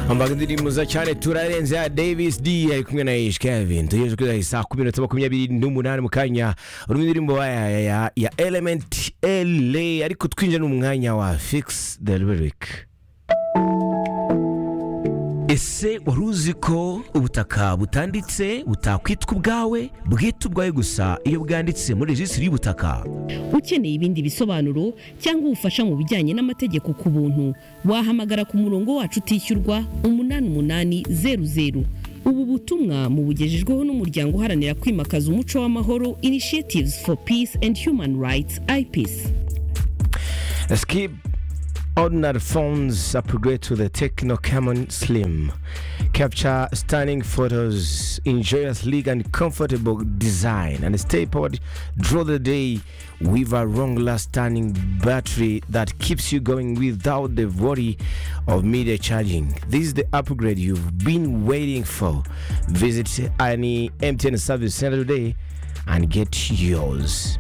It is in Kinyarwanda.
Ambaga mwiza cyane turarenze ya Davis D ari kumwe na H Kevin tugejeje kuri saa kumi na makumyabiri n'umunani mu kanya urumva indirimbo ya, ya, ya, ya Element LA ariko twinjira mu mwanya wa Fix the Lyric ese wari uzi ko ubutaka butanditse butakwitwa ubwawe bwita ubwawe gusa iyo bwanditse muri rejisitiri y'ubutaka ukeneye ibindi bisobanuro cyangwa ubufasha mu bijyanye n'amategeko ku buntu wahamagara ku murongo wacu utishyurwa umunani umunani zeru zeru ubu butumwa mubugejejweho n'umuryango uharanira kwimakaza umuco w'amahoro initiatives for peace and human rights ipis Skip ordinary phones upgrade to the Techno Camon Slim. Capture stunning photos in joyous sleek and comfortable design and stay powered through the day with a long lasting battery that keeps you going without the worry of media charging. This is the upgrade you've been waiting for. Visit any MTN service center today and get yours.